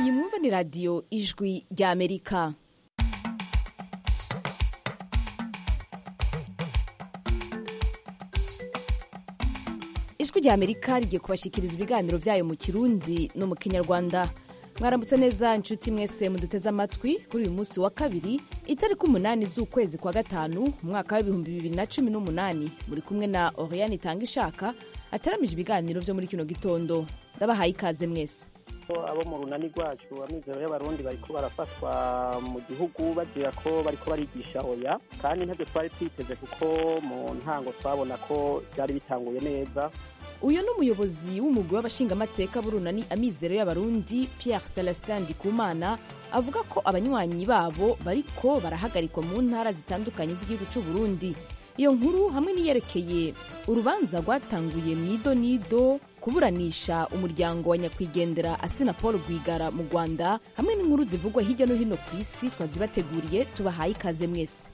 iyi mwumva ni radiyo ijwi rya amerika ijwi rya amerika rigiye kubashikiriza ibiganiro byayo mu kirundi no mu kinyarwanda mwaramutse neza inshuti mwese muduteze amatwi kuri uyu munsi wa kabiri itariki umunani z'ukwezi kwa gatanu mu mwaka w'ibihumbi bibiri na cumi n'umunani muri kumwe na oriyani itanga ishaka ataramije ibiganiro byo muri kino gitondo ndabahaye ikaze mwese abo mu runani rwacu amizero y'abarundi bariko barafatwa mu gihugu bagira ko bariko barigisha oya kandi ntabyo twari twiteze kuko mu ntango twabona ko byari bitanguye neza uyu ni umuyobozi w'umugwi w'abashingamateka b'urunani amizero y'abarundi pierre celestin ndikumana avuga ko abanywanyi babo bariko barahagarikwa mu ntara zitandukanye z'igihugu cy'u burundi iyo nkuru hamwe n'iyerekeye urubanza rwatanguye mu idonido kuburanisha umuryango wa nyakwigendera asina paul rwigara mu rwanda hamwe n'inkuru zivugwa hirya no hino ku isi twazibateguriye tubahaye ikaze mwese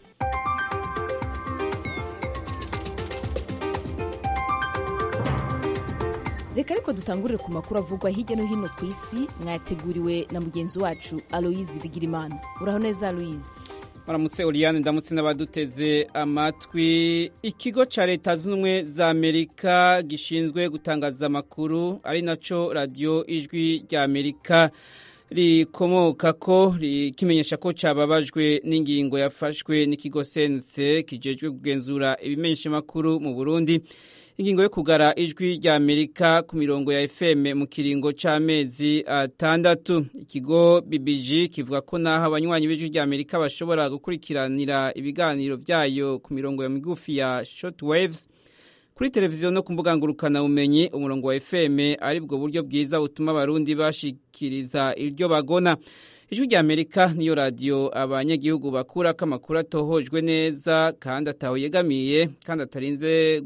reka ariko dutangurire ku makuru avugwa hirya no hino ku isi mwayateguriwe na mugenzi wacu aloyizi bigirimana uraho neza aloyizi maramutse Oriane ndamutse n'abaduteze amatwi ikigo cya leta z'ubumwe za amerika gishinzwe gutangaza amakuru ari nacyo radiyo ijwi rya amerika rikomoka ko kimenyesha ko cyababajwe n'ingingo yafashwe n'ikigo sense kijejwe kugenzura ibimenyeshamakuru mu burundi ingingo yo kugara ijwi rya amerika ku mirongo ya fm mu kiringo c'amezi atandatu ikigo bbg kivuga ko naho abanywanyi b'ijwi rya amerika bashobora gukurikiranira ibiganiro vyayo ku mirongo ya migufi ya shortwaves kuri televiziyo no ku mbuga ngurukanabumenyi umurongo wa fm ari bwo buryo bwiza butuma abarundi bashikiriza iryo bagona ijwi rya amerika niyo radiyo abanyagihugu bakurako amakuru atohojwe neza kandi atawuyegamiye kandi atarinze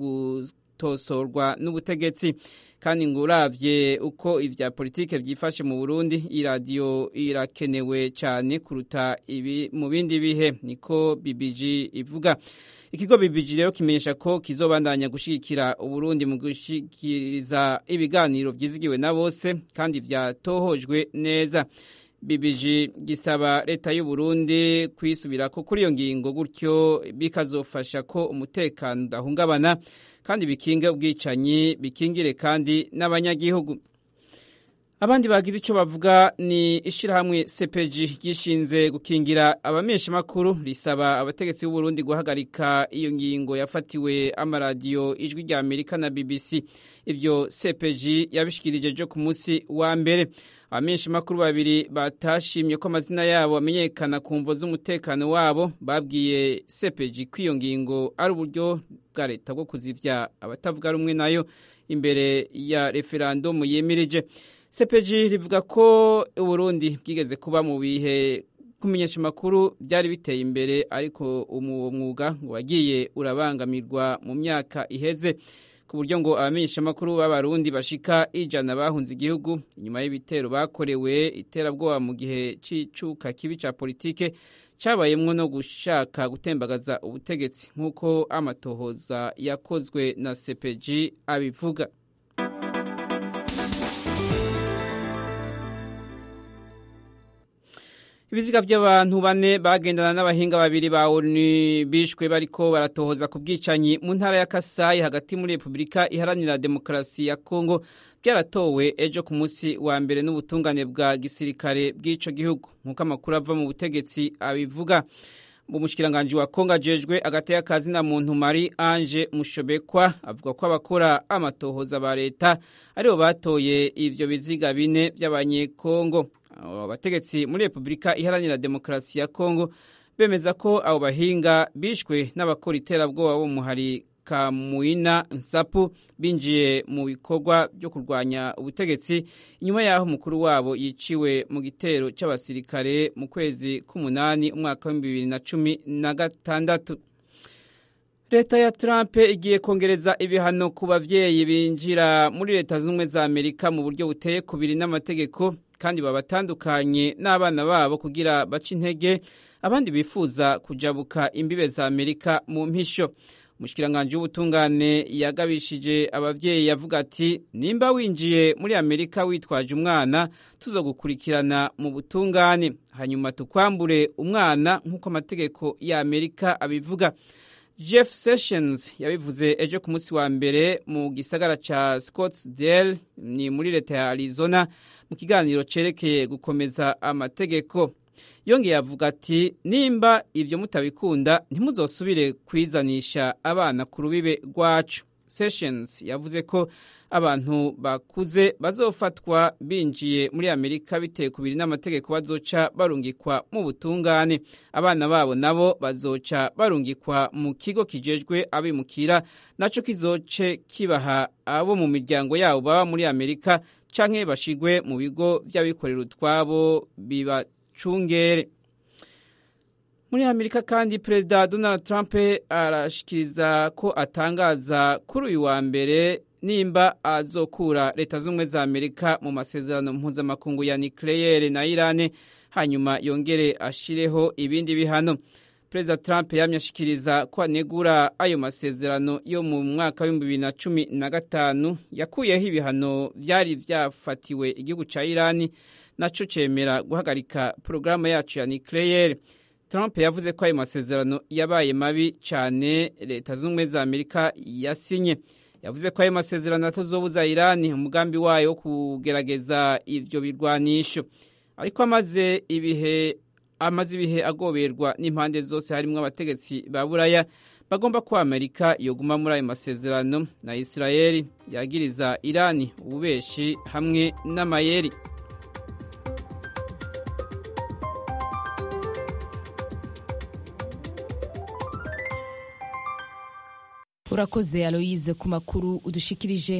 tosorwa n'ubutegetsi kandi ngo uravye uko ivya politike vyifashe mu Burundi iyi radiyo irakenewe cyane kuruta ibi mu bindi bihe niko BBG ivuga ikigo BBG rero kimenyesha ko kizobandanya gushigikira Uburundi mu gushikiriza ibiganiro vyizigiwe na bose kandi vyatohojwe neza BBG gisaba leta y'u Burundi kwisubirako kuri iyo ngingo gutyo bikazofasha ko umutekano udahungabana kandi bikinge ubwicanyi bikingire kandi n'abanyagihugu abandi bagize icyo bavuga ni ishyirahamwe CPG gishinze gukingira abameshamakuru risaba abategetsi b'u Burundi guhagarika iyo ngingo yafatiwe amaradiyo ijwi rya Amerika na BBC ivyo CPG yabishikirije jo ku munsi wa mbere abamenyeshamakuru babiri batashimye ko amazina yabo amenyekana ku mvo z'umutekano wabo babwiye CPG ko iyo ngingo ari uburyo bwa leta bwo kuzivya abatavuga rumwe nayo imbere ya referandumu yemirije CPG rivuga ko Uburundi bwigeze kuba mu bihe kumenyesha amakuru byari biteye imbere ariko uwo mwuga wagiye urabangamirwa mu myaka iheze ku buryo ngo abamenyeshamakuru b'abarundi bashika ijana bahunze igihugu inyuma y'ibitero bakorewe iterabwoba mu gihe c'icuka kibi ca politike cabayemwo no gushaka gutembagaza ubutegetsi nk'uko amatohoza yakozwe na CPG abivuga ibiziga by'abantu bane bagendana n'abahinga babiri ba ONU bishwe bariko baratohoza ku bwicanyi mu ntara ya Kasai hagati muri Repubulika iharanira demokarasi ya Kongo byaratowe ejo ku munsi wa mbere n'ubutungane bwa gisirikare bw'ico gihugu nk'uko amakuru ava mu butegetsi abivuga umushikiranganji wa Kongo ajejwe agateka kazi na muntu Marie Ange Mushobekwa avuga ko abakora amatohoza ba leta aribo batoye ivyo biziga bine by'abanyekongo abategetsi muri Repubulika iharanira demokarasi ya Kongo bemeza ko abo bahinga bishwe n'abakora iterabwoba bo muhari Kamuina Nsapu binjiye mu bikorwa byo kurwanya ubutegetsi inyuma yaho umukuru wabo yiciwe mu gitero cy'abasirikare mu kwezi k'umunani umwaka wa bibiri na cumi na gatandatu leta ya Trump igiye kongereza ibihano ku bavyeyi binjira muri leta z'ubumwe za Amerika mu buryo buteye kubiri n'amategeko kandi babatandukanye n'abana babo kugira bace intege abandi bifuza kujabuka imbibe za Amerika mu mpisho umushikiranganji w'ubutungane yagabishije abavyeyi yavuga ati nimba winjiye muri amerika witwaje umwana tuzogukurikirana mu butungane hanyuma tukwambure umwana nk'uko amategeko ya amerika abivuga jeff sessions yabivuze ejo ku munsi wa mbere mu gisagara ca scottsdale ni muri leta ya arizona mu kiganiro cerekeye gukomeza amategeko yongeye avuga ati nimba ibyo mutabikunda ntimuzosubire kwizanisha abana ku rubibe rwacu sessions yavuze ko abantu bakuze bazofatwa binjiye muri amerika bitewe ku biri n'amategeko bazoca barungikwa mu butungane abana babo nabo bazoca barungikwa mu kigo kijejwe abimukira naco kizoce kibaha abo mu miryango yabo baba muri amerika canke bashigwe mu bigo vy'abikorera utwabo biba cungere muri amerika kandi perezida donald trump arashikiriza ko atangaza kuri uyu wa mbere nimba azokura leta z'ubumwe za amerika mu masezerano mpuzamakungu ya nikleyere na irane hanyuma yongere ashireho ibindi bihano perezida trump yamye ashikiriza ko anegura ayo masezerano yo mu mwaka w'ibihumbi bibiri na cumi na gatanu yakuyeho ibihano vyari vyafatiwe igihugu ca irani naco cemera guhagarika porogaramu yacu ya nikleyere trump yavuze ko ayo masezerano yabaye mabi cyane leta z'ubumwe za amerika yasinye yavuze ko ayo masezerano atazobuza irani umugambi wayo wo kugerageza ivyo birwanisho ariko amaze ibihe amaze ibihe agoberwa n'impande zose harimo abategetsi ba buraya bagomba ko amerika yoguma muri ayo masezerano na isirayeli yagiriza irani ububeshi hamwe n'amayeri urakoze aloyize ku makuru udushikirije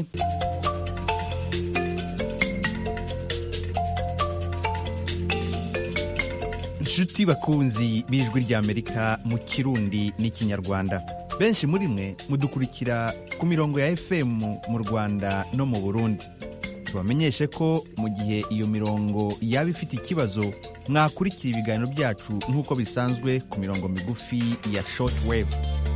inshuti bakunzi b'ijwi ry'amerika mu kirundi n'ikinyarwanda benshi muri mwe mudukurikira ku mirongo ya fm mu rwanda no mu burundi tubamenyeshe ko mu gihe iyo mirongo yaba ifite ikibazo mwakurikira ibiganiro byacu nk'uko bisanzwe ku mirongo migufi ya short wave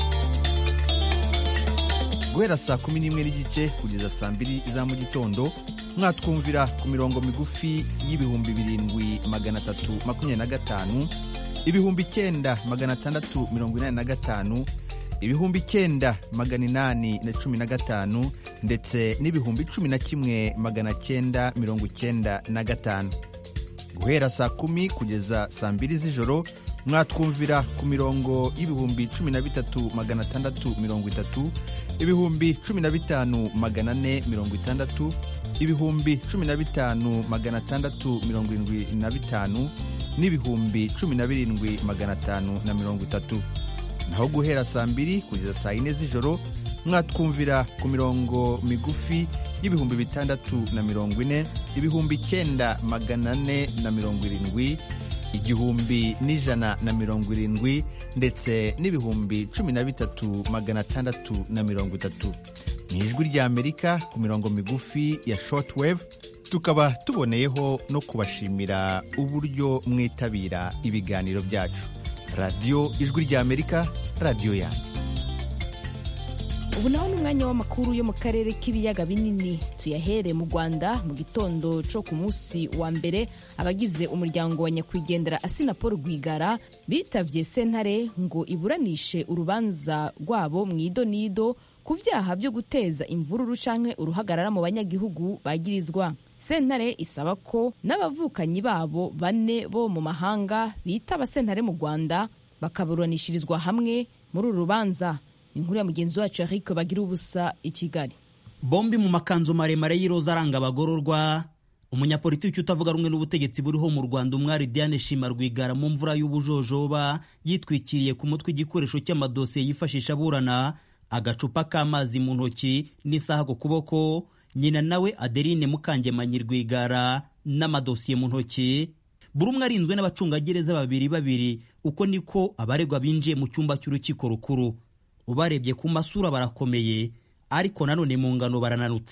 guhera saa kumi n'imwe n'igice kugeza saa mbiri za mu gitondo mwatwumvira ku mirongo migufi y'ibihumbi birindwi magana atatu makumyabiri na gatanu ibihumbi icyenda magana atandatu mirongo inani na gatanu ibihumbi icyenda magana inani na cumi na gatanu ndetse n'ibihumbi cumi na kimwe magana cyenda mirongo icyenda na gatanu guhera saa kumi kugeza saa mbiri z'ijoro mwatwumvira ku mirongo y'ibihumbi cumi na bitatu magana atandatu mirongo itatu ibihumbi cumi na bitanu magana ane mirongo itandatu ibihumbi cumi na bitanu magana atandatu mirongo irindwi na bitanu n'ibihumbi cumi na birindwi magana atanu na mirongo itatu naho guhera saa mbiri kugeza saa yine z'ijoro mwatwumvira ku mirongo migufi y'ibihumbi bitandatu na mirongo ine ibihumbi icyenda magana ane na mirongo irindwi igihumbi n'ijana na mirongo irindwi ndetse n'ibihumbi cumi na bitatu magana atandatu na mirongo itatu ni ijwi ry'amerika ku mirongo migufi ya shortwave tukaba tuboneyeho no kubashimira uburyo mwitabira ibiganiro byacu radiyo ijwi ry'amerika radiyo yanyu ubu naho ni umwanya w'amakuru yo mu karere k'ibiyaga binini tuyahere mu rwanda mu gitondo cyo ku munsi wa mbere abagize umuryango wa nyakwigendera asina paul rwigara bitavye sentare ngo iburanishe urubanza rwabo mu idonido ku vyaha byo guteza imvururu canke uruhagarara mu banyagihugu bagirizwa sentare isaba ko n'abavukanyi babo bane bo mu mahanga bitaba sentare mu rwanda bakaburanishirizwa hamwe muri uru rubanza inkuru ya mugenzi wacu Eric bagira ubusa i Kigali bombi mu makanzu maremare y'iroza aranga abagororwa umunyapolitiki utavuga rumwe n'ubutegetsi buriho mu Rwanda umwari Diane Shima Rwigara mu mvura y'ubujojoba yitwikiriye ku mutwe igikoresho cy'amadosiye yifashisha aburana agacupa k'amazi mu ntoki n'isaha ku kuboko nyina nawe Adeline Mukangemanyi Rwigara n'amadosiye mu ntoki buri umwe arinzwe n'abacungagereza babiri babiri uko niko abaregwa binjiye mu cyumba cy'urukiko rukuru ubarebye ku masura barakomeye ariko nanone mu ngano barananutse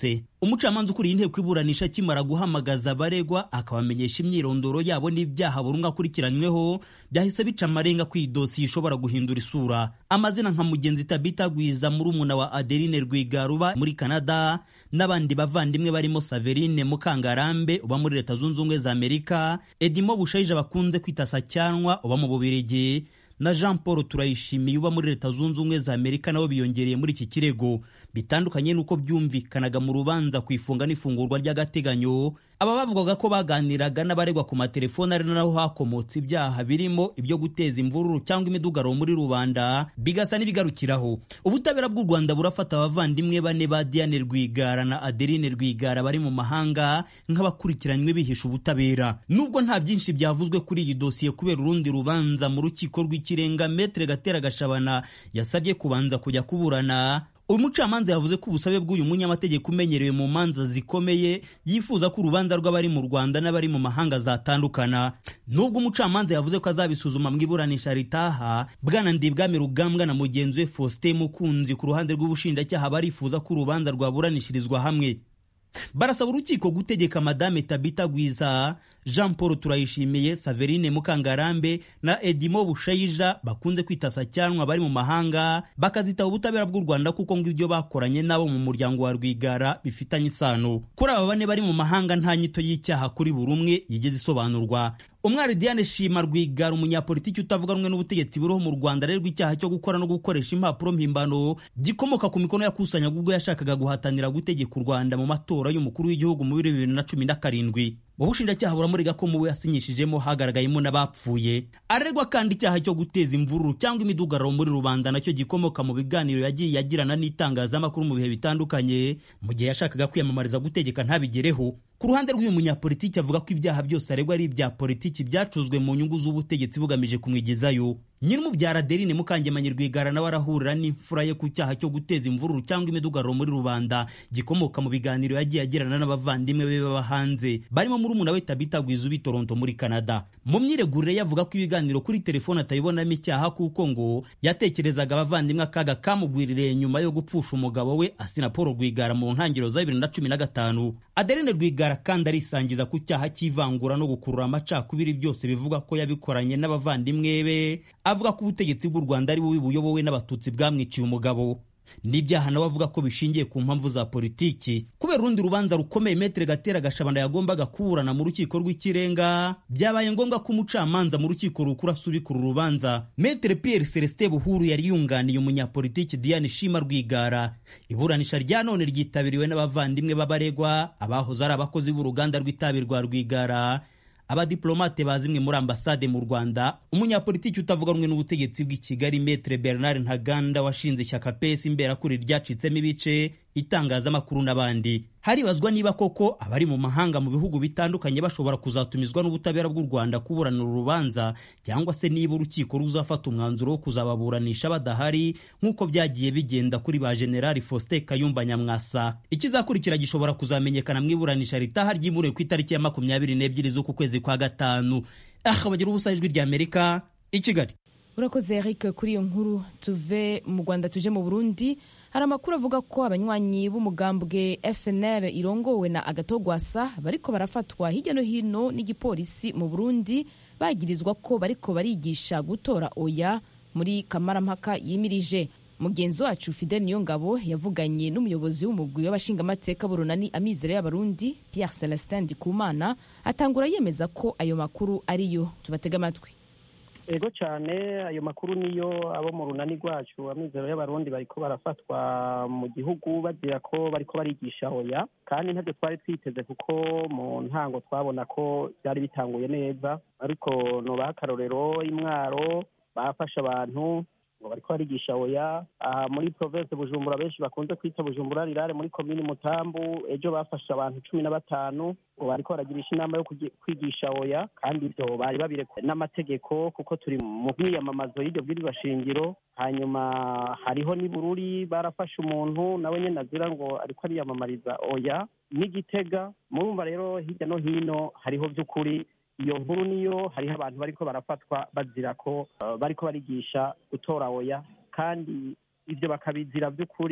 umucamanza ukuriye inteko iburanisha akimara guhamagaza abaregwa akabamenyesha imyirondoro yabo n'ibyaha buri umwe akurikiranyweho byahise bica amarenga ko iyi dosiye ishobora guhindura isura amazina nka mugenzi tabita gwiza murumuna wa adeline rwigaruba muri canada n'abandi bavandimwe barimo saverine mukangarambe uba muri leta zunze ubumwe za amerika edimo bushayija bakunze kwita sacyanwa uba mu bubirigi na jean paul turayishimiye uba muri leta zunze ubumwe za amerika nabo biyongereye muri iki kirego bitandukanye n'uko byumvikanaga mu rubanza ku ifunga n'ifungurwa ry'agateganyo aba bavugaga ko baganiraga n'abaregwa ku matelefoni ari naho hakomotse ibyaha birimo ibyo guteza imvururu cyangwa imidugaro muri rubanda bigasa n'ibigarukiraho ubutabera bw'u rwanda burafata abavandimwe bane ba diane rwigara na adeline rwigara bari mu mahanga nk'abakurikiranywe bihisha ubutabera nubwo nta byinshi byavuzwe kuri iyi dosiye kubera urundi rubanza mu rukiko rw'ikirenga metere gatera gashabana yasabye kubanza kujya kuburana uyu mucamanza yavuze ko ubusabe bw'uyu munyamategeko umenyerewe mu manza zikomeye yifuza ko urubanza rw'abari mu rwanda n'abari mu mahanga zatandukana nubwo umucamanza yavuze ko azabisuzuma mu iburanisha ritaha bwana ndibwami rugambwa na mugenzi we faustin mukunzi ku ruhande rw'ubushinjacyaha barifuza ko urubanza rwaburanishirizwa hamwe barasaba urukiko gutegeka madame tabita gwiza jean paul turayishimiye saverine mukangarambe na edimo bushayija bakunze kwita sacyanwa bari mu mahanga bakazitaba ubutabera bw'u rwanda kuko ngo ibyo bakoranye nabo mu muryango wa rwigara bifitanye isano kuri aba bane bari mu mahanga nta nyito y'icyaha kuri buri umwe yigeze isobanurwa umwari diane shima rwigara umunyapolitiki utavuga rumwe n'ubutegetsi buriho mu rwanda arerwa icyaha cyo gukora no gukoresha impapuro mpimbano gikomoka ku mikono yakusanyaga ubwo yashakaga guhatanira gutegeka u rwanda mu matora y'umukuru w'igihugu mu bibiri na cumi na karindwi mu bushinjacyaha buramurega ko mu we yasinyishijemo hagaragayemo n'abapfuye arerwa kandi icyaha cyo guteza imvururu cyangwa imidugararo muri rubanda nacyo gikomoka mu biganiro yagiye yagirana n'itangazamakuru mu bihe bitandukanye mu gihe yashakaga kwiyamamariza gutegeka ntabigereho ku ruhande rw'uyu munyapolitiki avuga ko ibyaha byose aregwa ari ibya politiki byacuzwe mu nyungu z'ubutegetsi bugamije kumwigezayo nyir'umubyara adeline mukangemanyi rwigara nawe arahurira n'imfura ye ku cyaha cyo guteza imvururu cyangwa imidugararo muri rubanda gikomoka mu biganiro yagiye agirana n'abavandimwe be baba hanze barimo murumuna we tabita gwiza ubi toronto muri canada mu myiregurire yavuga ko ibiganiro kuri telefone atayibonamo icyaha kuko ngo yatekerezaga abavandimwe akaga kamugwiririye nyuma yo gupfusha umugabo we asina paul rwigara mu ntangiriro za bibiri na cumi na gatanu adeline rwigara kandi arisangiza ku cyaha cy'ivangura no gukurura amacakubiri byose bivuga ko yabikoranye n'abavandimwe be avuga ko ubutegetsi bw'u rwanda ari bubi buyobowe n'abatutsi bwamwiciye umugabo n'ibyaha nawe avuga ko bishingiye ku mpamvu za politiki kubera urundi rubanza rukomeye metere gatera gashabana yagombaga kuburana mu rukiko rw'ikirenga byabaye ngombwa ko umucamanza mu rukiko rukuru asubikura urubanza metere pierre celestin buhuru yari yunganiye umunyapolitiki diane shima rwigara iburanisha rya none ryitabiriwe n'abavandimwe b'abaregwa abahoze ari abakozi b'uruganda rw'itabi rwa rwigara abadiplomate bazimwe muri ambasade mu rwanda umunyapolitiki utavuga rumwe n'ubutegetsi bw'i kigali metre bernard ntaganda washinze ishyaka pesi imberakuri ryacitsemo ibice itangazamakuru n'abandi haribazwa niba koko abari mu mahanga mu bihugu bitandukanye bashobora kuzatumizwa n'ubutabera bw'u rwanda kuburanira urubanza cyangwa se niba urukiko ruzafata umwanzuro wo kuzababuranisha badahari nk'uko byagiye bigenda kuri ba generali faustin kayumba nyamwasa ikizakurikira gishobora kuzamenyekana mu iburanisha ritaha ryimuriwe ku itariki ya makumyabiri n'ebyiri z'uku kwezi kwa gatanu aha bagira ubusa ijwi ry'amerika i kigali urakoze eric kuri iyo nkuru tuve mu rwanda tuje mu burundi hari amakuru avuga ko abanywanyi b'umugambwe fnr irongowe na agatogwasa bariko barafatwa hirya no hino n'igipolisi mu burundi bagirizwa ko bariko barigisha gutora oya muri kamarampaka yimirije mugenzi wacu fidel niyongabo yavuganye n'umuyobozi w'umugwi w'abashingamateka burunani amizero y'abarundi pierre celestin ndikumana atangura yemeza ko ayo makuru ariyo tubatega amatwi ego cyane ayo makuru niyo abo mu runani rwacu amizero y'abarundi bariko barafatwa mu gihugu bagira ko bariko barigisha oya kandi ntabyo twari twiteze kuko mu ntango twabona ko byari bitanguye neza ariko nubaha akarorero imwaro bafashe abantu ngo bariko barigisha oya aha muri province bujumbura benshi bakunze kwita bujumbura rirare muri komini mutambu ejo bafashe abantu cumi na batanu ngo bariko baragirisha inama yo kwigisha oya kandi ibyo bari babirekuwe n'amategeko kuko turi mu myiyamamazo y'iryo bwirizwa shingiro hanyuma hariho n'ibururi barafashe umuntu nawe nyine azira ngo ariko ariyamamariza oya n'igitega murumva rero hirya no hino hariho by'ukuri iyo nkuru niyo hariho abantu bariko barafatwa bazira ko bariko barigisha gutora oya kandi ibyo bakabizira by'ukuri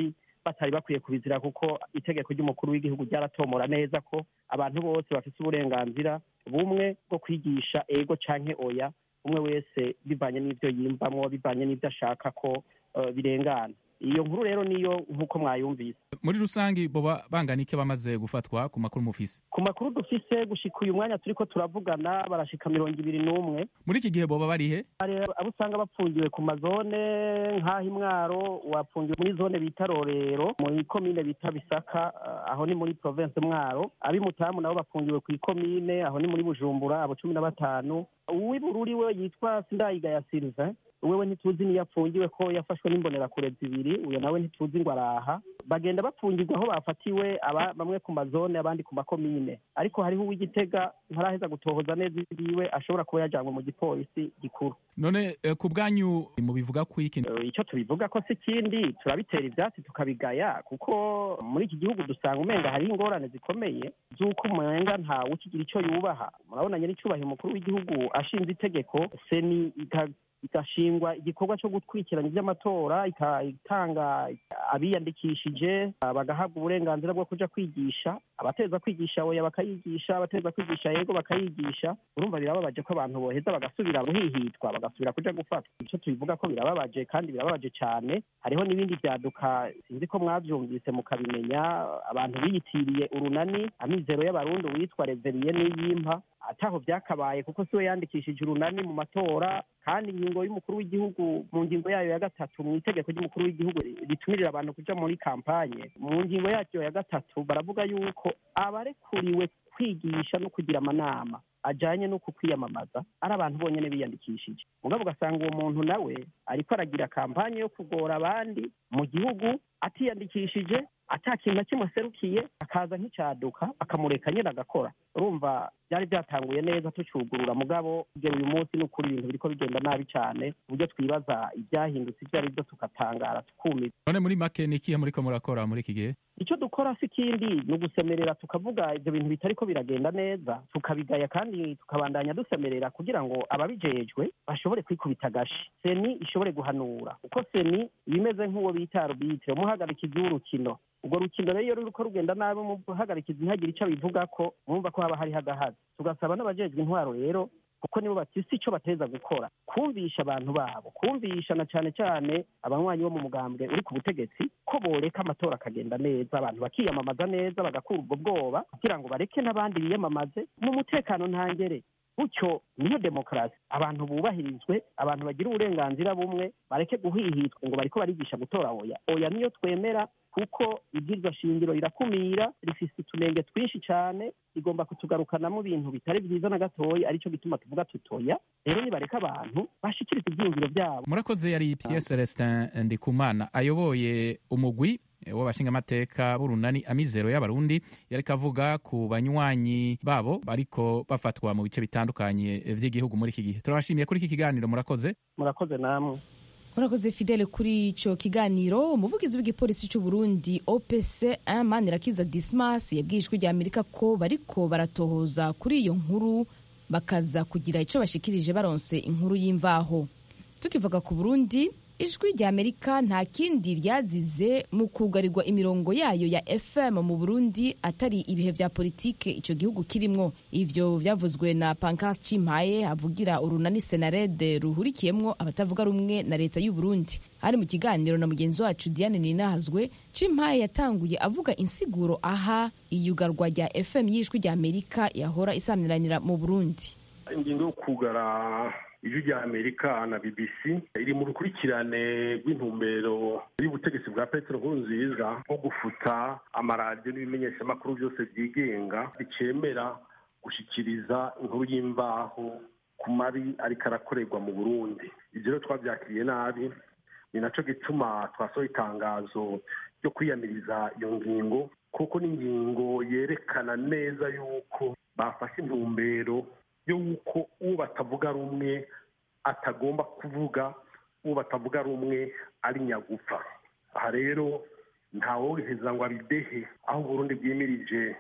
batari bakwiye kubizira kuko itegeko ry'umukuru w'igihugu ryaratomora neza ko abantu bose bafite uburenganzira bumwe bwo kwigisha ego canke oya umwe wese bivanye n'ibyo yiyumvamwo bivanye n'ibyo ashaka ko uh, birengana iyo nkuru rero niyo nk'uko mwayumvise muri rusange boba bangana iki bamaze gufatwa ku makuru mufise ku makuru dufise gushika uyu mwanya turiko turavugana barashika mirongo ibiri n'umwe muri iki gihe boba barihe hari abo usanga bapfungiwe ku mazone nk'aho imwaro wapfungiwe muri zone bita rorero muri komine bita bisaka uh, aho ni muri province mwaro ab'imutamu nabo bafungiwe ku ikomine aho ni muri bujumbura abo cumi na batanu uw'ibururi we yitwa sindayigaya sylvain wewe ntituzi niyo apfungiwe ko yafashwe n'imbonerakure zibiri uyo nawe ntituzi ngo araha bagenda bapfungirwa aho bafatiwe aba bamwe ku mazone abandi ku makomine ariko hariho uw'igitega ntaraheza gutohoza neza ibiwe ashobora kuba yajanywe mu gipolisi gikuru none eh, ku bwanyu mubivuga ku iki Eh, icyo tubivuga ko si ikindi turabitera ibyatsi tukabigaya kuko muri iki gihugu dusanga umenga hariho ingorane zikomeye z'uko umenga ntawe ukigira icyo yubaha murabona nyir'icyubahiro umukuru w'igihugu ashinze itegeko seni ika- igashingwa igikorwa cyo gukurikirana iby'amatora ika- itanga abiyandikishije ah, bagahabwa uburenganzira bwo kuja kwigisha abateza kwigisha oya bakayigisha abateza kwigisha yego bakayigisha urumva birababaje ko abantu boheza bagasubira guhihitwa bagasubira kuja gufatwa icyo tubivuga ko birababaje kandi birababaje cyane hariho n'ibindi byaduka sinzi ko mwabyumvise mukabimenya abantu biyitiriye urunani amizero y'abarundi witwa reveriye n'iyimpa ataho byakabaye kuko siwe yandikishije urunani mu matora kandi ingingo y'umukuru w'igihugu mu ngingo yayo ya gatatu mu itegeko ry'umukuru w'igihugu ritumirira abantu kuja muri kampanye mu ngingo yaryo ya gatatu baravuga yuko abarekuriwe kwigisha no kugira amanama ajanye no kukwiyamamaza ari abantu bonyene biyandikishije mugabo ugasanga uwo muntu nawe ariko aragira kampanye yo kugora abandi mu gihugu atiyandikishije ata kintu na kimwe aserukiye akaza nk'icyaduka akamureka nyine agakora urumva byari byatanguye neza tucugurura mugabo kugera uyu munsi ni ukuri ibintu biriko bigenda nabi cyane ku buryo twibaza ibyahindutse ibyo ari byo tukatangara tukumira none muri make ni ikihe muriko murakora muri iki gihe icyo dukora si ikindi ni ugusemerera tukavuga ibyo bintu bitariko biragenda neza tukabigaya kandi tukabandanya dusemerera kugira ngo ababijejwe bashobore kwikubita agashi seni ishobore guhanura kuko seni ibimeze nk'uwo bita arubitire umuhagarikizi w'urukino urwo rukino rero iyo ruriko rugenda nabi umuhagarikizi ntihagire icyo abivuga ko mwumva ko haba hariho agahazi tugasaba n'abajejwe intwaro rero kuko nibo bafise icyo bateza gukora kumvisha abantu babo kumvisha na cyane cyane abanywanyi bo mu mugambwe uri ku butegetsi ko boreka amatora akagenda neza abantu bakiyamamaza neza bagakura ubwo bwoba kugira ngo bareke n'abandi biyamamaze mu mutekano ntangere gutyo niyo demokarasi abantu bubahirizwe abantu bagira uburenganzira bumwe bareke guhihitwa ngo bariko barigisha gutora oya oya niyo twemera kuko ibwirizwa shingiro rirakumira rifise utunenge twinshi cyane rigomba kutugarukanamo ibintu bitari byiza na gatoya aricyo gituma tuvuga tutoya rero nibareka abantu bashikiriza ibyiyumviro byabo murakoze yari pierre celestin ndikumana ayoboye umugwi w'abashingamateka b'urunani amizero y'abarundi yariko avuga ku banywanyi babo bariko bafatwa mu bice bitandukanye vy'igihugu muri iki gihe turabashimiye kuri iki kiganiro murakoze murakoze namwe murakoze fidele kuri icyo kiganiro umuvugizi w'igipolisi cy'u Burundi opc manirakiza dismas yabwiye ijwi rya amerika ko bariko baratohoza kuri iyo nkuru bakaza kugira icyo bashikirije baronse inkuru y'imvaho tukivuga ku burundi ijwi rya amerika nta kindi ryazize mu kugarirwa imirongo yayo ya fm mu burundi atari ibihe vya politike ico gihugu kirimwo ivyo vyavuzwe na pancas cimpaye avugira urunani senarede ruhurikiyemwo abatavuga rumwe na leta y'u burundi hari mu kiganiro na mugenzi wacu diane ninahazwe cimpaye yatanguye avuga insiguro aha iyugarwa rya fm y'ijwi rya amerika yahora isamiranira mu burundi ingingo yo kugara ijwi rya amerika na bbc iri mu rukurikirane rw'intumbero y'ubutegetsi bwa petero nkurunziza nko gufuta amaradiyo n'ibimenyeshamakuru byose byigenga bicemera gushyikiriza inkuru y'imbaho ku mabi ariko arakorerwa mu burundi ibyo rero twabyakiriye nabi ni nacyo gituma twasohoye itangazo ryo kwiyamiriza iyo ngingo kuko ni ingingo yerekana neza yuko bafashe intumbero y'uko uwo batavuga rumwe atagomba kuvuga uwo batavuga rumwe ari nyagupfa aha rero ntaworoheza ngo abidehe aho uburundi bwimirije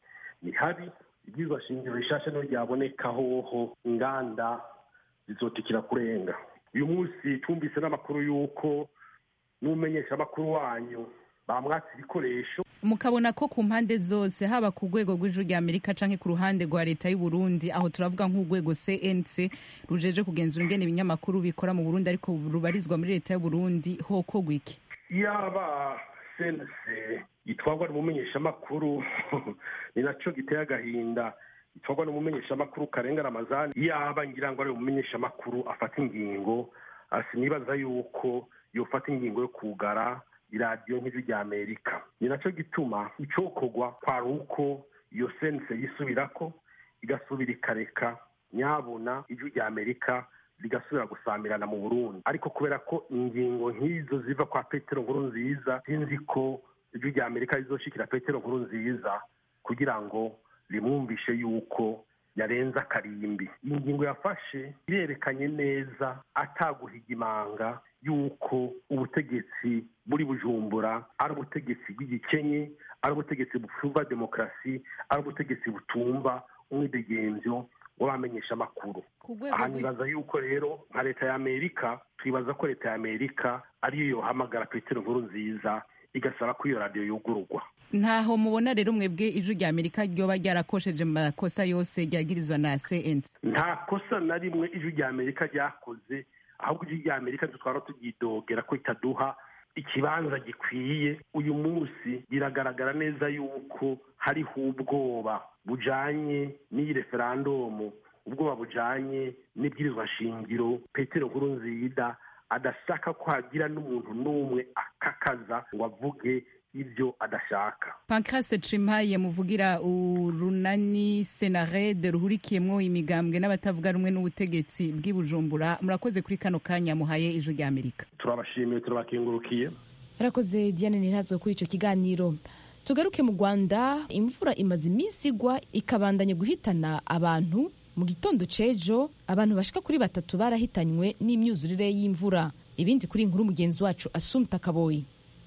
ni habi ibyizwa shingiro rishasha niho ryaboneka hoho inganda zizotikira kurenga uyu munsi twumvise n'amakuru y'uko n'umumenyeshamakuru wanyu bamwatse ibikoresho mukabona ko ku mpande zose haba ku rwego rw'ijuru rya amerika canke ku ruhande rwa leta y'u Burundi aho turavuga nk'urwego cnc rujeje kugenzura ingene ibinyamakuru bikora mu burundi ariko rubarizwa muri leta y'u Burundi hokorwa iki yaba sense itwarwa n'umumenyeshamakuru ni naco giteye agahinda itwarwa n'umumenyeshamakuru karenga ramazani yaba ngira ngo ari umumenyeshamakuru afata ingingo sinibaza yuko yofata ingingo yo kugara iradiyo nk'ijwi rya amerika ni nacyo gituma icokorwa kwari uko iyo sense yisubirako igasubira ikareka nyabona ijwi rya amerika rigasubira gusamirana mu burundi ariko kubera ko ingingo nk'izo ziva kwa petero nkuru nziza sinzi ko ijwi rya amerika rizoshikira petero nkuru nziza kugira ngo rimwumvishe yuko yarenze akarimbi iyi ngingo yafashe irerekanye neza ataguhiga imanga yuko ubutegetsi buri bujumbura ari ubutegetsi bw'igikenye ari ubutegetsi butumva demokarasi ari ubutegetsi butumva umwidegemvyo w'abamenyesha amakuru aha nibaza yuko rero nka leta ya amerika twibaza ko leta ya amerika ariyo yohamagara petero nkuru nziza igasaba ko iyo radiyo yugururwa ntaho mubona rero mwebwe ijwi rya amerika ryoba ryarakosheje mu makosa yose ryagirizwa na cnc nta kosa na rimwe ijwi rya amerika ryakoze ahubwo ijwi rya amerika dutwara turyidogera ko itaduha ikibanza gikwiye uyu munsi biragaragara neza yuko hariho ubwoba bujanye n'iyi referandumu ubwoba bujanye n'ibwirizwa shingiro petero nkuru nziza adashaka ko hagira n'umuntu n'umwe akakaza ngo avuge ibyo adashaka pancrase cimpaye muvugira urunani senarede ruhurikiyemwo imigambwe n'abatavuga rumwe n'ubutegetsi bw'i bujumbura murakoze kuri kano kanya muhaye ijwi rya amerika turabashimiye turabakengurukiye yarakoze diane ntirazwe kuri icyo kiganiro tugaruke mu rwanda imvura imaze iminsi igwa ikabandanya guhitana abantu mu gitondo c'ejo abantu bashika kuri batatu barahitanywe n'imyuzurire y'imvura ibindi kuri inkuru mugenzi wacu asumta kaboyi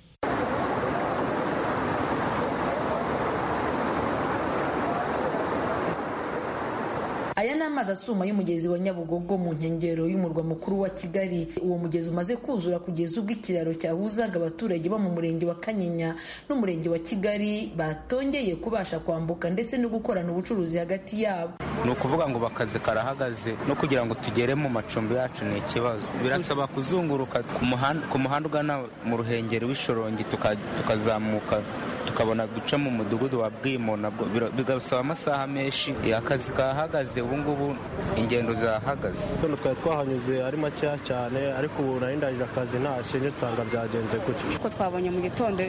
aya ni amazi asuma y'umugezi wa nyabugogo mu nkengero y'umurwa mukuru wa kigali uwo mugezi umaze kuzura kugeza ubwo ikiraro cyahuzaga abaturage bo mu murenge wa kanyinya n'umurenge wa kigali batongeye kubasha kwambuka ndetse no gukorana ubucuruzi hagati yabo ni ukuvuga ngo akazi karahagaze no kugira ngo tugere mu macumbi yacu ni ikibazo birasaba kuzunguruka ku muhanda ugana mu ruhengeri w'ishorongi tukazamuka tukabona guca mu mudugudu wa bwimo nabwo bigasaba amasaha menshi akazi kahagaze ubu ngubu ingendo zahagaze hano twari twahanyuze ari makeya cyane ariko ubu nari ndangije akazi nta shinge nsanga byagenze gutyo kuko twabonye mu gitondo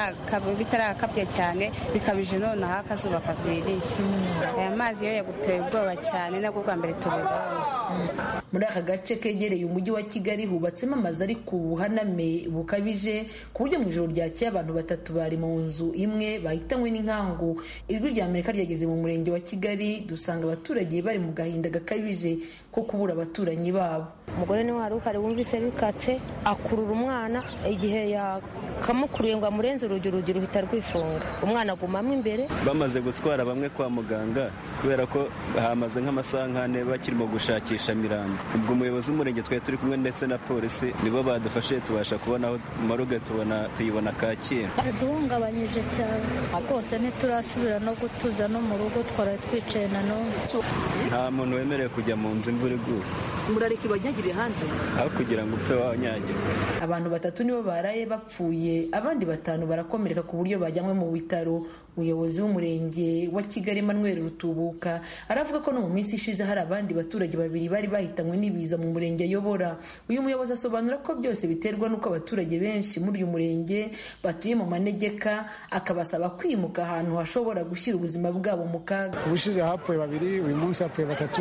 bitarakabye cyane bikabije noneho akazuba kaviriye aya mazi yo yaguteye ubwoba cyane nabwo bwa mbere tubibonye muri aka gace kegereye umujyi wa kigali hubatsemo amazu ari ku buhaname bukabije ku buryo mu ijoro ryakeye abantu batatu bari mu nzu imwe bahitanywe n'inkangu ijwi rya amerika ryageze mu murenge wa kigali dusanga abaturage bari mu gahinda gakabije ko kubura abaturanyi babo umugore niwe wari uhari wumvise bikatse akurura umwana igihe yakamukuriye ngo amurenze urugi urugi ruhita rwifunga umwana agumamo imbere bamaze gutwara bamwe kwa muganga kubera ko hamaze nk'amasaha nk'ane bakirimo gushakisha mirambo ubwo umuyobozi w'umurenge twari turi kumwe ndetse na polisi nibo badufashe tubasha kubona aho maruge tubona tuyibona kacyiru duhungabanyije cyane rwose ntiturasubira no gutuza no mu rugo twaraye twicaye na none nta muntu wemerewe kujya mu nzu imvura iguye murareka ibanyagire hanze aho kugira ngo upfe wanyagirwa abantu batatu nibo baraye bapfuye abandi batanu barakomereka ku buryo bajyanywe mu bitaro umuyobozi w'umurenge wa kigali manuel rutubuka aravuga ko no mu minsi ishize hari abandi baturage babiri bari bahitanywe n'ibiza mu murenge ayobora uyu muyobozi asobanura ko byose biterwa n'uko abaturage benshi muri uyu murenge batuye mu manegeka akabasaba kwimuka ahantu hashobora gushyira ubuzima bwabo mu kaga ubushize hapfuye babiri uyu munsi hapfuye batatu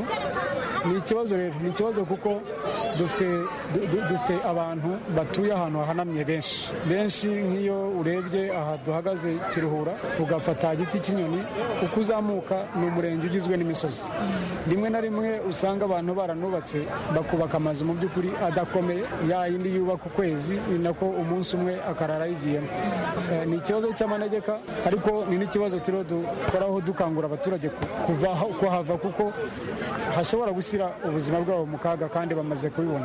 ni ikibazo rero ni ikibazo kuko dufite dufite abantu batuye ahantu hahanamye benshi benshi nk'iyo urebye aha duhagaze kiruhura ugafata igiti cy'inyoni uko uzamuka ni umurenge ugizwe n'imisozi rimwe na rimwe usanga abantu baranubatse bakubaka amazu mu by'ukuri adakomeye ya yindi yubaka ukwezi ni nako umunsi umwe akarara yigiyemo ni ikibazo cy'amanegeka ariko ni n'ikibazo turiho dukoraho dukangura abaturage kuhava kuko hashobora gushyira ubuzima bwabo mu kaga kandi bamaze kubibona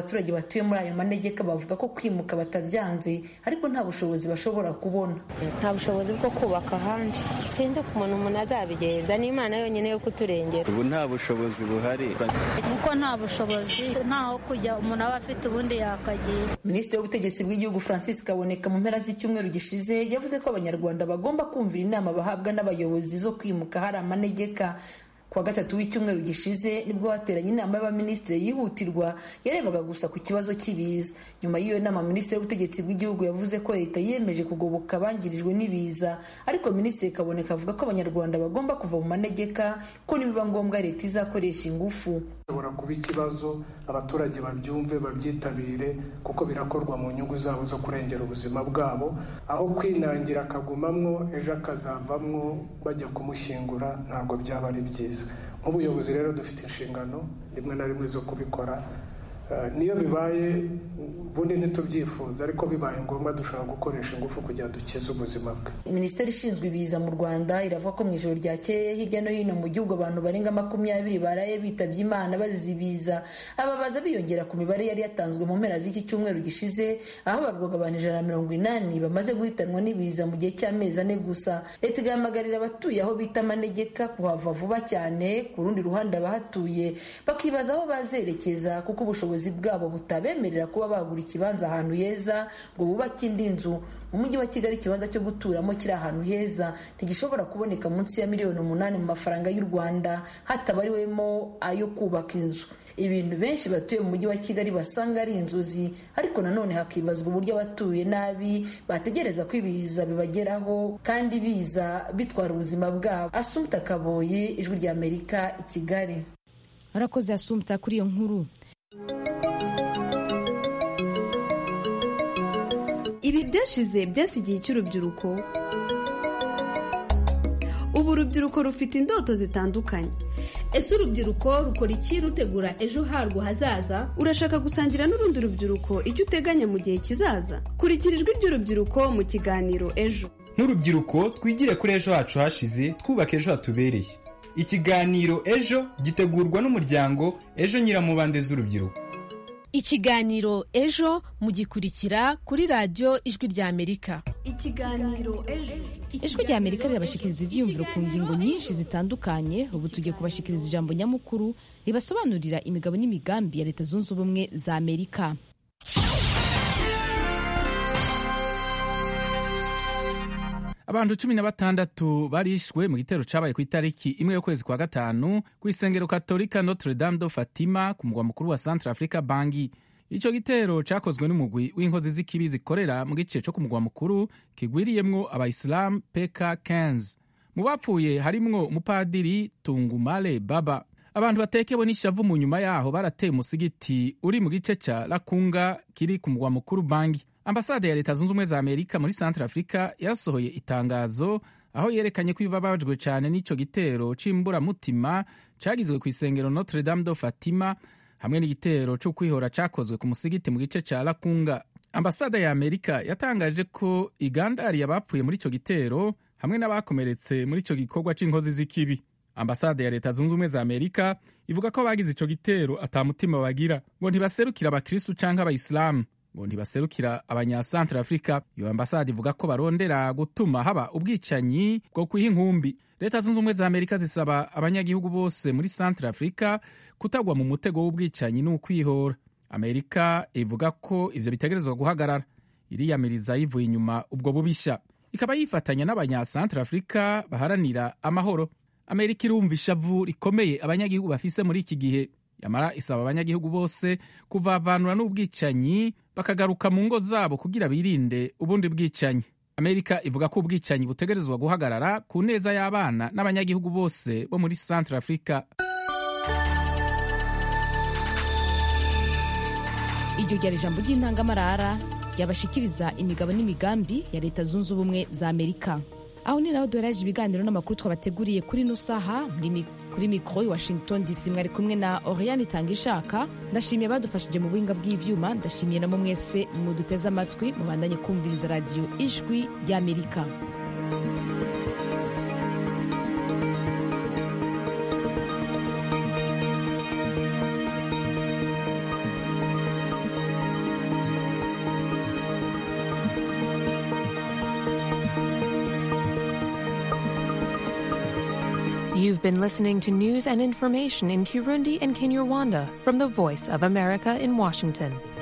abaturage batuye muri ayo manegeka bavuga ko kwimuka batabyanze ariko nta bushobozi bashobora kubona nta bushobozi bwo kubaka ahandi sinzi ukuntu umuntu azabigenza ni imana yonyine yo kuturengera ubu nta bushobozi buhari kuko nta bushobozi ntaho kujya umuntu aba afite ubundi yakagira minisitiri w'ubutegetsi bw'igihugu francis kaboneka mu mpera z'icyumweru gishize yavuze ko abanyarwanda bagomba kumvira inama bahabwa n'abayobozi zo kwimuka hari amanegeka kuwa gatatu w'icyumweru gishize nibwo hateranye inama y'abaminisitiri yihutirwa yarebaga gusa ku kibazo cy'ibiza nyuma y'iyo nama minisitiri w'ubutegetsi bw'igihugu yavuze ko leta yiyemeje kugoboka abangirijwe n'ibiza ariko minisitiri kaboneka avuga ko abanyarwanda bagomba kuva mu manegeka ko nibiba ngombwa leta izakoresha ingufu bishobora kuba ikibazo abaturage babyumve babyitabire kuko birakorwa mu nyungu zabo zo kurengera ubuzima bwabo aho kwinangira akagumamwo ejo akazavamwo bajya kumushyingura ntabwo byaba ari byiza nk'ubuyobozi rero dufite inshingano rimwe na rimwe zo kubikora niyo bibaye ubundi ntitubyifuza ariko bibaye ngombwa dushobora gukoresha ingufu kugira dukize ubuzima bwe minisiteri ishinzwe ibiza mu rwanda iravuga ko mu ijoro ryakeye hirya no hino mu gihugu abantu barenga makumyabiri baraye bitabye imana bazize ibiza ababaza biyongera ku mibare yari yatanzwe mu mpera z'iki cyumweru gishize aho abarwaga abantu ijana na mirongo inani bamaze guhitanwa n'ibiza mu gihe cy'amezi ane gusa leta igahamagarira abatuye aho bita amanegeka kuhava vuba cyane ku rundi ruhande abahatuye bakibaza aho bazerekeza kuko ubushobozi bwabo butabemerera kuba bagura ikibanza ahantu heza ngo bubake indi nzu mu mujyi wa kigali ikibanza cyo guturamo kiri ahantu heza ntigishobora kuboneka munsi ya miliyoni umunani mu mafaranga y'u rwanda hatabariwemo ayo kubaka inzu ibintu benshi batuye mu mujyi wa kigali basanga ari inzozi ariko nanone hakibazwa uburyo abatuye nabi bategereza ko ibiza bibageraho kandi biza bitwara ubuzima bwabo asumta kaboye ijwi rya amerika i kigali arakoze asumta kuri iyo nkuru ibi byashize byasigiye cy'urubyiruko ubu urubyiruko rufite indoto zitandukanye ese urubyiruko rukora iki rutegura ejo harwo hazaza urashaka gusangira n'urundi rubyiruko icyo uteganya mu gihe kizaza kurikira ijwi ry'urubyiruko mu kiganiro ejo nk'urubyiruko twigire kuri ejo hacu hashize twubaka ejo hatubereye ikiganiro ejo gitegurwa n'umuryango ejo nyiramubande z'urubyiruko ikiganiro ejo mugikurikira kuri radiyo ijwi rya amerika ikiganiro ejo ijwi rya amerika rirabashikiriza ibyiyumviro ku ngingo nyinshi zitandukanye ubu tugiye kubashikiriza ijambo nyamukuru ribasobanurira imigabo n'imigambi ya leta zunze ubumwe za amerika abantu cumi na batandatu barishwe mu gitero cyabaye ku itariki imwe y'ukwezi kwa gatanu ku isengero katolika notre dame do fatima ku mugwa mukuru wa centre africa bangi icyo gitero cyakozwe n'umugwi w'inkozi z'ikibi zikorera mu gice cyo ku mugwa mukuru kigwiriyemwo abayisilamu peka 15 mu bapfuye harimwo umupadiri tungumale baba abantu batekewe n'ishavu mu nyuma yaho barateye umusigiti uri mu gice cya lakunga kiri ku mugwa mukuru bangi ambasade ya leta zunze ubumwe za amerika muri centre africa yarasohoye itangazo aho yerekanye ko ibabajwe cyane n'icyo gitero cy'imburamutima cyagizwe ku isengero notre dame do fatima hamwe n'igitero cyo kwihora cyakozwe ku musigiti mu gice cya lakunga ambasade ya amerika yatangaje ko igandariye abapfuye muri icyo gitero hamwe n'abakomeretse muri icyo gikorwa cy'inkozi z'ikibi ambasade ya leta zunze ubumwe za amerika ivuga ko abagize icyo gitero atamutima bagira ngo ntibaserukira abakristu cyangwa abayisilamu ngo ntibaserukira abanyasantre afurika iyo ambasade ivuga ko barondera gutuma haba ubwicanyi bwo kwiha inkumbi leta zunze ubumwe za amerika zisaba abanyagihugu bose muri santre afurika kutagwa mu mutego w'ubwicanyi n'ukwihora amerika ivuga ko ivyo bitegerezwa guhagarara iriyamiriza yivuye inyuma ubwo bubisha ikaba yifatanya n'abanyasantre afurika baharanira amahoro amerika irumva ishavu rikomeye abanyagihugu bafise muri iki gihe yamara isaba abanyagihugu bose kuvavanura n'ubwicanyi bakagaruka mu ngo zabo kugira birinde ubundi bwicanyi amerika ivuga ko ubwicanyi butegerezwa guhagarara ku neza y'abana n'abanyagihugu bose bo muri centre africa iryo ryari ijambo ry'intangamarara ryabashikiriza imigabo n'imigambi ya leta zunze ubumwe za amerika aho ni naho duheraje ibiganiro n'amakuru twabateguriye kuri ino saha kuri mikoro i washington dc mwari kumwe na oriane itanga ishaka ndashimiye abadufashije mu buhinga bw'ivyuma ndashimiye namo mwese muduteze amatwi mubandanye kumviriza radiyo ijwi ry'amerika You've been listening to news and information in Kirundi and Kinyarwanda from the Voice of America in Washington.